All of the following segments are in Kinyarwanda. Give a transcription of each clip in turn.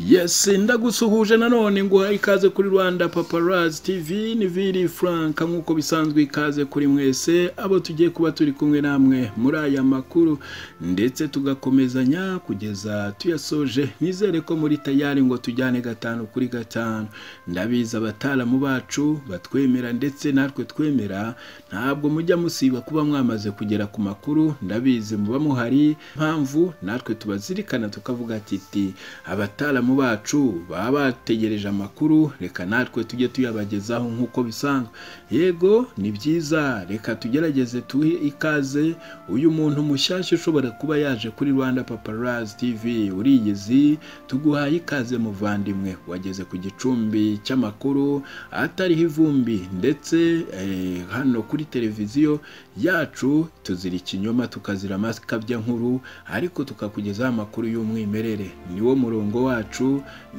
Yes, ndagusuhuje nanone nguha ikaze kuri Rwanda Paparazzi TV ni Vili Frank nk'uko bisanzwe ikaze kuri mwese abo tugiye kuba turi kumwe namwe muri aya makuru ndetse tugakomezanya kugeza tuyasoje nizere ko muri tayari ngo tujyane gatanu kuri gatanu ndabizi abataalamu bacu batwemera ndetse natwe twemera ntabwo mujya musiba kuba mwamaze kugera ku makuru ndabizi muba muhari mpamvu natwe tubazirikana tukavuga titi abataalamu mu bacu baba bategereje amakuru reka natwe tujye tuyabagezaho nk'uko bisanzwe yego ni byiza reka tugerageze tuhe ikaze uyu muntu mushyashya ushobora kuba yaje kuri rwanda paparazi tivi uriyizi tuguhaye ikaze muvandimwe wageze ku gicumbi cy'amakuru atariho ivumbi ndetse hano kuri televiziyo yacu tuzira ikinyoma tukazira amakabya nkuru ariko tukakugezaho amakuru y'umwimerere niwo murongo wacu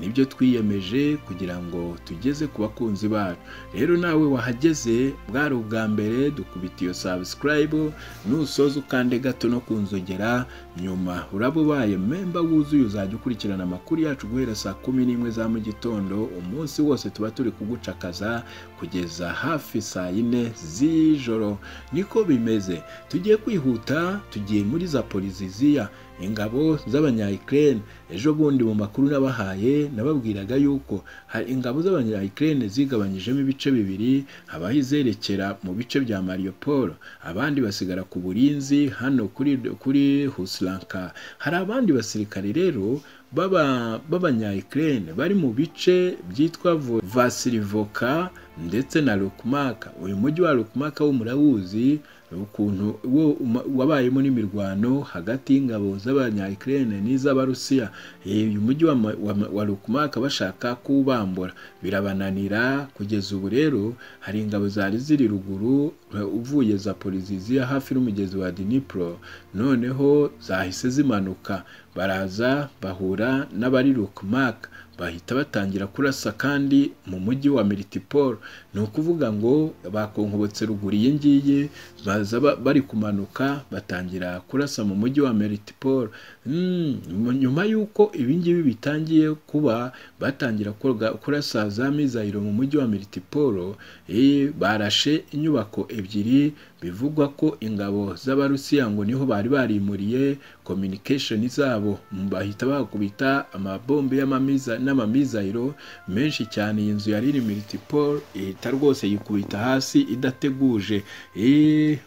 nibyo twiyemeje kugira ngo tugeze ku bakunzi bacu rero nawe wahageze bwari ubwa mbere dukubita iyo sabusikarayibu nusoza ukande gato no kunzogera nyuma uraba ubaye memba wuzuye uzajya ukurikirana amakuru yacu guhera saa kumi n'imwe za mu gitondo umunsi wose tuba turi kugucakaza kugeza hafi saa yine z'ijoro niko bimeze tugiye kwihuta tugiye muri za poliziziya ingabo z'abanyayikirere ejo bundi mu makuru n'abahaye nababwiraga yuko ingabo z'abanyayikirere zigabanyijemo ibice bibiri habaho izerekera mu bice bya mariyoporo abandi basigara ku burinzi hano kuri kuri husiranka hari abandi basirikare rero b'abanyayikirere bari mu bice byitwa vasirivoka ndetse na rukumaka uyu mujyi wa rukumaka wo murawuzi ukuntu wo wabayemo n'imirwano hagati y'ingabo z'abanyayikirere n'iz'abarusiya uyu mujyi wa, wa, wa rukumaka bashaka kuwubambura birabananira kugeza ubu rero hari ingabo zari ziri ruguru uvuye za poliziziya hafi n'umugezi wa dinipro noneho zahise zimanuka baraza bahura n'abari rukumaka bahita batangira kurasa kandi mu mujyi wa miritiporo ni ukuvuga ngo bakonkobotse ruguru iyi ngiyi baza bari kumanuka batangira kurasa mu mujyi wa miritiporo nyuma y'uko ibingibi bitangiye kuba batangira kurasa za mizayiro mu mujyi wa miritiporo barashe inyubako ebyiri bivugwa ko ingabo z'abarusiya ngo niho bari barimuriye kominikesheni zabo bahita bakubita amabombe n'amamizayiro menshi cyane iyi nzu yari iri miritiporo ihita rwose yikubita hasi idateguje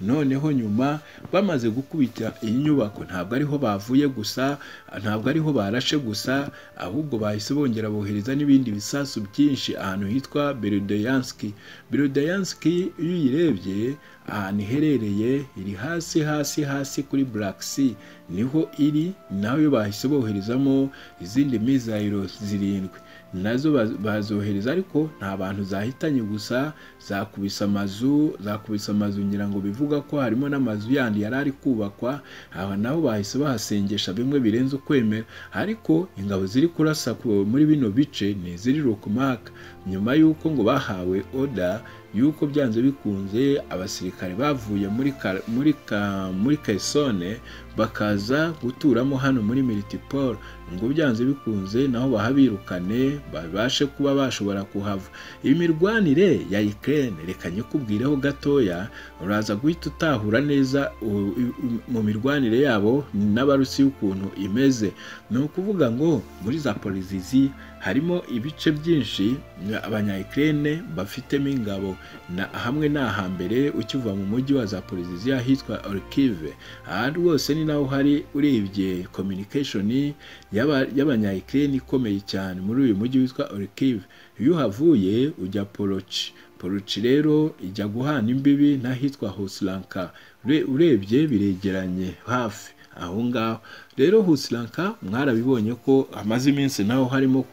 noneho nyuma bamaze gukubita iyi nyubako ntabwo ariho bavuye gusa ntabwo ariho barashe gusa ahubwo bahise bongera bohereza n'ibindi bisasu byinshi ahantu hitwa berudeyanski berudeyanski iyo uyirebye ahantu iherereye iri hasi hasi hasi kuri Black Sea niho iri nayo bahise boherezamo izindi mizayiro zirindwi nazo bazohereza ariko nta bantu zahitanye gusa zakubise amazu zakubise amazu ngira ngo bivuga ko harimo n'amazu yandi yari ari kubakwa aba nabo bahise bahasengesha bimwe birenze ukwemera ariko ingabo ziri kurasa muri bino bice ni iziri rukumaka nyuma y'uko ngo bahawe oda y'uko byanze bikunze abasirikare bavuye muri ka, muri ka, muri Kaisone bakaza guturamo hano muri Militiporo ngo byanze bikunze naho bahabirukane babashe kuba bashobora kuhava imirwanire ya Ukraine reka nyikubwireho gatoya uraza guhita utahura neza mu mirwanire yabo n'abarusi ukuntu imeze ni ukuvuga ngo muri za polizizi harimo ibice byinshi abanyayikirere bafitemo ingabo na hamwe ni ahambere ukiva mu mujyi wa za poliziziya hitwa orkive aha rwose ni naho hari urebye kominikeshoni y'abanyayikirere ikomeye cyane muri uyu mujyi witwa orkive iyo uhavuye ujya poroci poroci rero ijya guhana imbibi n'ahitwa husiranka urebye biregeranye hafi aho ngaho rero husiranka mwarabibonye ko amaze iminsi naho harimo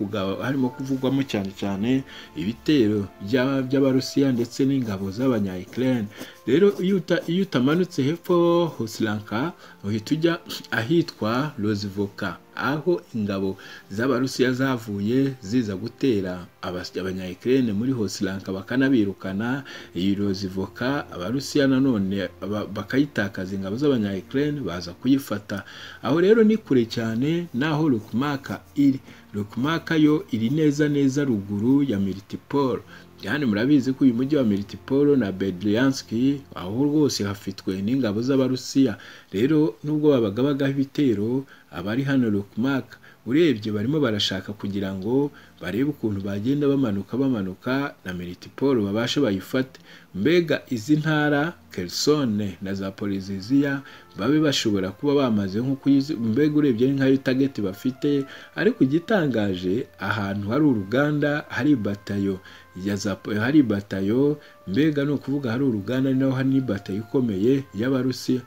harimo kuvugwamo cyane cyane ibitero by'abarusiya ndetse n'ingabo z'abanyayikirere rero iyo utamanutse hepfo husiranka uhita ujya ahitwa rozivoka aho ingabo z'abarusiya zavuye ziza gutera abanyayikirere muri hosiranka bakanabirukana iyi rozivoka abarusiya nanone bakayitakaza ingabo z'abanyayikirere baza kuyifata aho rero rero ni kure cyane n'aho rukumaka iri rukumaka yo iri neza neza ruguru ya miritipolo yani murabizi ko uyu mujyi wa miritipolo na bedrianski aho rwose hafitwe n'ingabo z'abarusiya rero nubwo babaga bagaho ibitero abari hano rukumaka urebye barimo barashaka kugira ngo barebe ukuntu bagenda bamanuka bamanuka na miritipolo babashe bayifate mbega izi ntara kerisone na za poliziziya babe bashobora kuba bamaze nko kuyizi mbega urebye ni nkayo tageti bafite ariko igitangaje ahantu hari uruganda hari batayo ya za hari batayo mbega ni ukuvuga hari uruganda naho hari n'ibatayo ikomeye y'abarusiya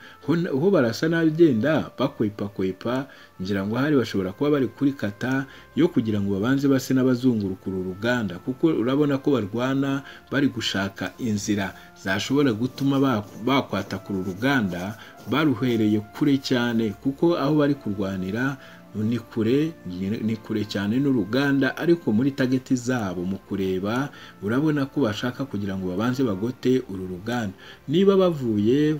ho barasa n'abagenda bakwepakwepa ngira ngo hari bashobora kuba bari kuri kata yo kugira ngo babanze base n'abazunguruka uru ruganda kuko urabona ko barwana bari gushaka inzira zashobora gutuma bakwatakura uruganda baruhereye kure cyane kuko aho bari kurwanira ni kure ni kure cyane n'uruganda ariko muri tageti zabo mu kureba urabona ko bashaka kugira ngo babanze bagote uru ruganda niba bavuye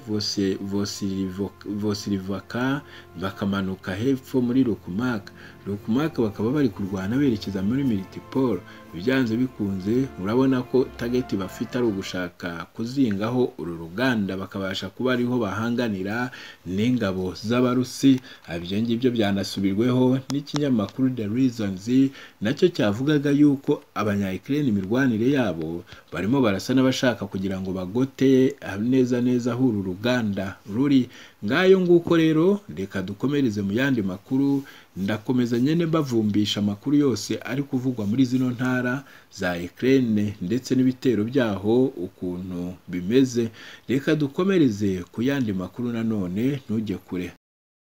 vosirivaka bakamanuka hepfo muri rukumaka rukumaka bakaba bari kurwana berekeza muri miritipolo ibyanze bikunze urabona ko tageti bafite ari ugushaka kuzingaho uru ruganda bakabasha kuba ariho bahanganira n'ingabo z'abarusi ibyo ngibyo byanasubirweho n'ikinyamakuru the reasons nacyo cyavugaga yuko abanyayikirere imirwanire yabo barimo barasa n'abashaka kugira ngo bagote neza neza aho uru ruganda ruri ngayo nguko rero reka dukomereze mu yandi makuru ndakomeza nyine bavumbisha amakuru yose ari kuvugwa muri zino ntara za Ukraine ndetse n'ibitero byaho ukuntu bimeze reka dukomereze ku yandi makuru nanone ntujye kure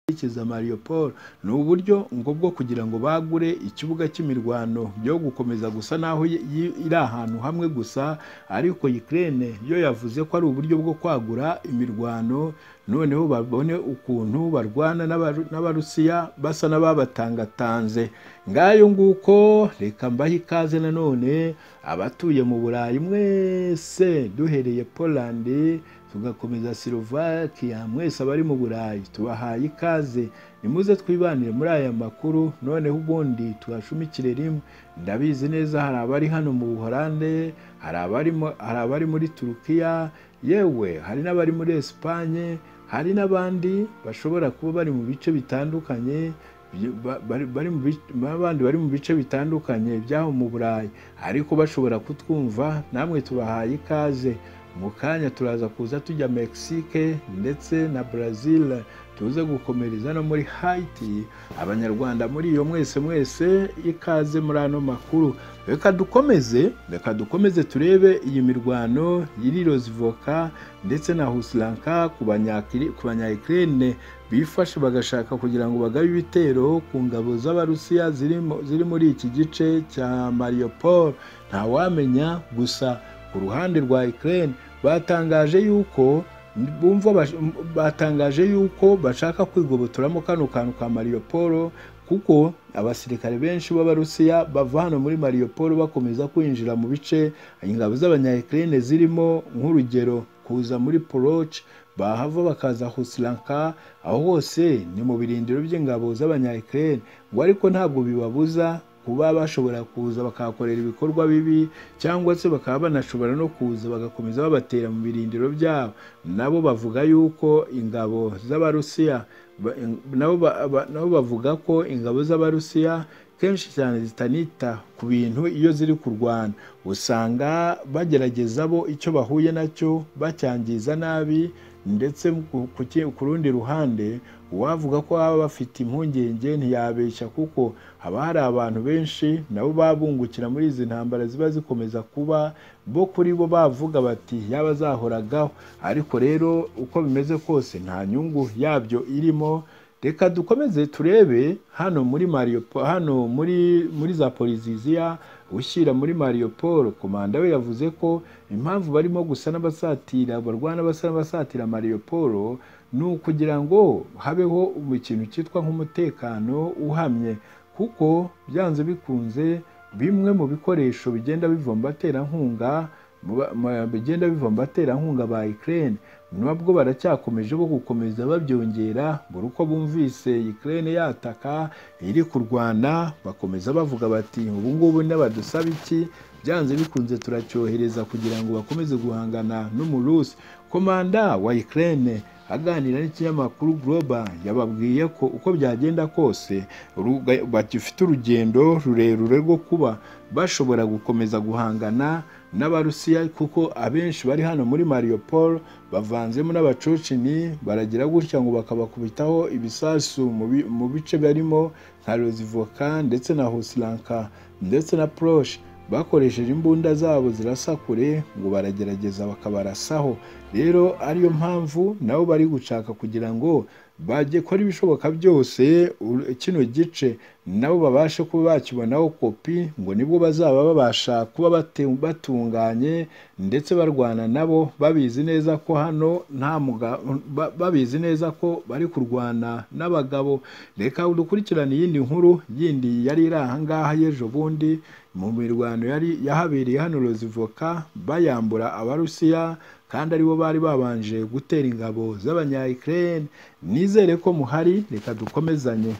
ikiza Mariupol ni uburyo ngo bwo kugira ngo bagure ikibuga cy'imirwano byo gukomeza gusa naho iri ahantu hamwe gusa ariko Ukraine yo yavuze ko ari uburyo bwo kwagura imirwano noneho babone ukuntu barwana n'abarusiya basa n'ababatangatanze ngayo nguko reka mbahe ikaze nanone abatuye mu burayi mwese duhereye polandi tugakomeza Slovakia mwese abari mu burayi tubahaye ikaze nimuze twibanire muri aya makuru noneho ubundi tuyashumikire rimwe ndabizi neza hari abari hano mu buhorande hari abari muri turukiya yewe hari n'abari muri esipanye hari n'abandi bashobora kuba bari mu bice bitandukanye abandi bari mu bice bitandukanye by'aho mu burayi ariko bashobora kutwumva namwe tubahaye ikaze mu kanya turaza kuza tujya mexique ndetse na brazil tuze gukomereza no muri haiti abanyarwanda muri iyo mwese mwese ikaze muri ano makuru reka dukomeze reka dukomeze turebe iyi mirwano yiri rozivoka ndetse na husiranka ku banyayikirene bifashe bagashaka kugira ngo bagabe ibitero ku ngabo z'abarusiya ziri muri iki gice cya mariopol ntawamenya gusa ku ruhande rwa Ukraine batangaje yuko bumva batangaje yuko bashaka kwigobotoramo kano kantu ka Mariupol kuko abasirikare benshi b'abarusiya bava hano muri Mariupol bakomeza kwinjira mu bice ingabo z'abanyayikirene zirimo nk'urugero kuza muri Poroch bahava bakaza Husiranka aho hose ni mu birindiro by'ingabo z'abanyayikirene ngo ariko ntabwo bibabuza kuba bashobora kuza bakahakorera ibikorwa bibi cyangwa se bakaba banashobora no kuza bagakomeza babatera mu birindiro byabo nabo bavuga yuko ingabo z'abarusiya nabo bavuga ko ingabo z'abarusiya kenshi cyane zitanita ku bintu iyo ziri kurwana usanga bagerageza bo icyo bahuye nacyo bacyangiza nabi ndetse ku rundi ruhande uwavuga ko baba bafite impungenge ntiyabeshya kuko haba hari abantu benshi nabo babungukira muri izi ntambara ziba zikomeza kuba bo kuri bo bavuga bati yaba azahoragaho ariko rero uko bimeze kose nta nyungu yabyo irimo reka dukomeze turebe hano muri mariyopo hano muri muri za poliziziya ushyira muri mariopol komanda we yavuze ko impamvu barimo gusa n'abasatira barwana basa n'abasatira mariopol ni ukugira ngo habeho ikintu cyitwa nk'umutekano uhamye kuko byanze bikunze bimwe mu bikoresho bigenda biva mu baterankunga bigenda biva mu baterankunga ba Ukraine nabwo baracyakomeje bo gukomeza babyongera buri uko bumvise Ukraine yataka iri kurwana bakomeza bavuga bati ubu ngubu n'abadusaba iki byanze bikunze turacyohereza kugira ngo bakomeze guhangana n'umurusi komanda wa Ukraine aganira n'ikinyamakuru Global yababwiye ko uko byagenda kose bagifite urugendo rurerure rwo kuba bashobora gukomeza guhangana n'abarusiya kuko abenshi bari hano muri Mariupol bavanzemo n'abacocini baragira gutya ngo bakabakubitaho ibisasu mu bice barimo nka Rozivoka ndetse na Hosilanka ndetse na Proche bakoresheje imbunda zabo zirasa kure ngo baragerageza bakabarasaho rero ariyo mpamvu nabo bari gushaka kugira ngo bajye kora ibishoboka byose kino gice nabo babashe kuba bakibonaho kopi ngo nibwo bazaba babasha kuba batunganye ndetse barwana nabo babizi neza ko hano nta babizi neza ko bari kurwana n'abagabo reka dukurikirane iyindi nkuru yindi yari iri ahangaha y'ejo bundi mu mirwano yari yahabereye hano rozivoka bayambura abarusiya kandi aribo bari babanje gutera ingabo z'abanyayikirere nizere ko muhari reka dukomezanye